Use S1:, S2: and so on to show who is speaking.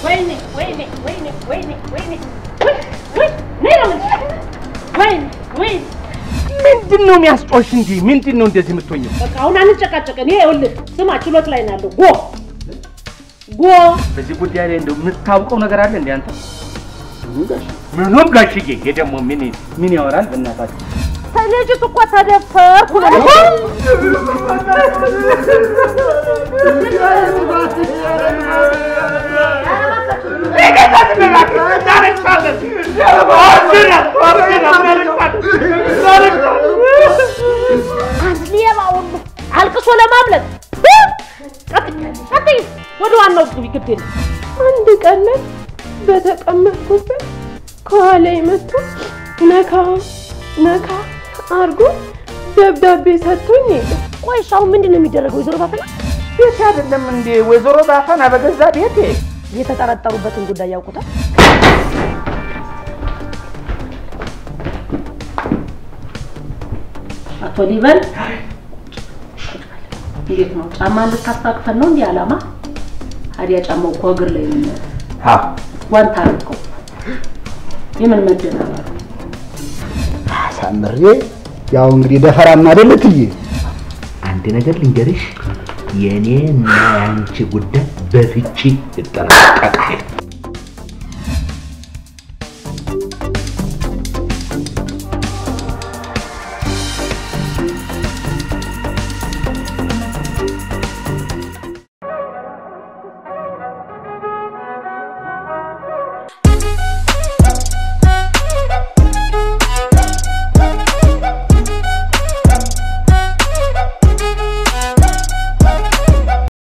S1: ወይኔ ወይኔ ወይኔ ወይኔ ወይኔ ወይ ወይ ነይ ነው የምልሽ። ወይኔ ወይኔ
S2: ምንድን ነው የሚያስጮሽ? እንጂ ምንድን ነው እንደዚህ የምትሆኘው?
S1: በቃ አሁን አንጨቃጨቀን። ይሄ ይኸውልህ ስማ፣ ችሎት ላይ ነው ያለው። ጎ ጎ
S2: በዚህ ጉዳይ ላይ እንደው የምታውቀው ነገር አለ እንዴ አንተ? ምኑም ጋሽዬ፣ ይሄ ደግሞ ምን ምን ያወራል? በእናታችሁ
S1: ልጅቱ እኮ ተደፈርኩ ነው አንድ ሌባ ሁሉ አልቅሶ ለማምለጥ ቀጥይ፣ ወደ ዋናው ግቢ። ግድ የለም
S3: አንድ ቀን ላይ በተቀመጥኩበት ከኋላ መጥቶ ነካ ነካ አርጎ ደብዳቤ ሰጥቶኝ ሄደ።
S1: ቆይ እሺ፣ አሁን ምንድን ነው የሚደረገው? ወይዘሮ ባፈና
S2: ቤት አይደለም እንዴ ወይዘሮ ባፈና በገዛ ቤቴ
S1: የተጠረጠሩበትን ጉዳይ ያውቁታል? አቶ ሊበን እንዴት ነው? ጫማ እንድታስታቅፈን ነው እንዲህ ዓላማ? ታዲያ ጫማው እኮ እግር ላይ ነው የሚሆነው።
S2: አዎ
S1: ጓንት አድርገው የምን መደናበር
S4: አሳምሬ ያው እንግዲህ ደፈራማ አይደለ ትዬ
S5: አንድ ነገር ልንገርሽ፣ የኔ እና የአንቺ ጉዳይ በፍቺ ይጠናቀቃል።